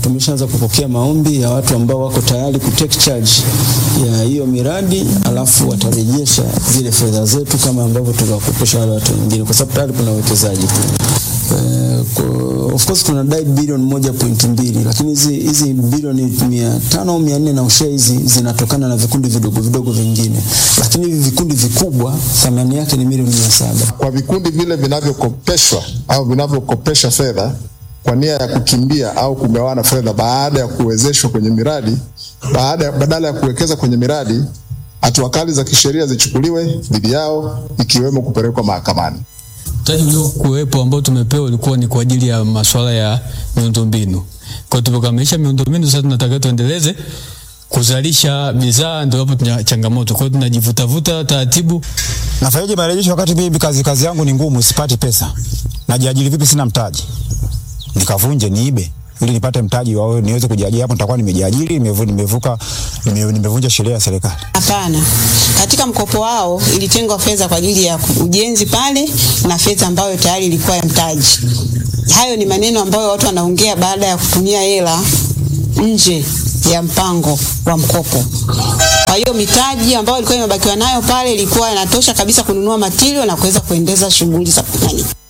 tumeshaanza kupokea maombi ya watu ambao wako tayari ku take charge ya hiyo miradi, alafu watarejesha zile fedha zetu kama ambavyo tuliwakopesha wale watu wengine, kwa sababu tayari kuna uwekezaji Eh, kwa- of course tunadai bilioni moja pointi mbili lakini hizi hizi bilioni mia tano au mia nne na ushea hizi zinatokana na vikundi vidogo vidogo vingine, lakini hivi vikundi vikubwa thamani yake ni milioni mia saba. kwa vikundi vile vinavyokopeshwa au vinavyokopesha fedha kwa nia ya kukimbia au kugawana fedha baada ya kuwezeshwa kwenye miradi, baada ya, badala ya kuwekeza kwenye miradi, hatua kali za kisheria zichukuliwe dhidi yao ikiwemo kupelekwa mahakamani. Mtaji uliokuwepo ambao tumepewa ulikuwa ni kwa ajili ya masuala ya miundombinu. Kwa hiyo tumekamilisha miundombinu, sasa tunataka tuendeleze kuzalisha bidhaa, ndio hapo tuna changamoto. Kwa hiyo tunajivutavuta taratibu. Nafanyaje marejesho wakati mimi kazi kazi yangu ni ngumu, sipati pesa. Najiajiri vipi? Sina mtaji, nikavunje niibe ili nipate mtaji wao niweze kujiajiri. Hapo nitakuwa nimejiajiri, nimevu- nimevuka, nime- nimevunja sheria ya serikali. Hapana, katika mkopo wao ilitengwa fedha kwa ajili ya ujenzi pale na fedha ambayo tayari ilikuwa ya mtaji. Hayo ni maneno ambayo watu wanaongea baada ya kutumia hela nje ya mpango wa mkopo. Kwa hiyo mitaji ambayo ilikuwa imebakiwa nayo pale ilikuwa inatosha kabisa kununua matirio na kuweza kuendeza shughuli za nani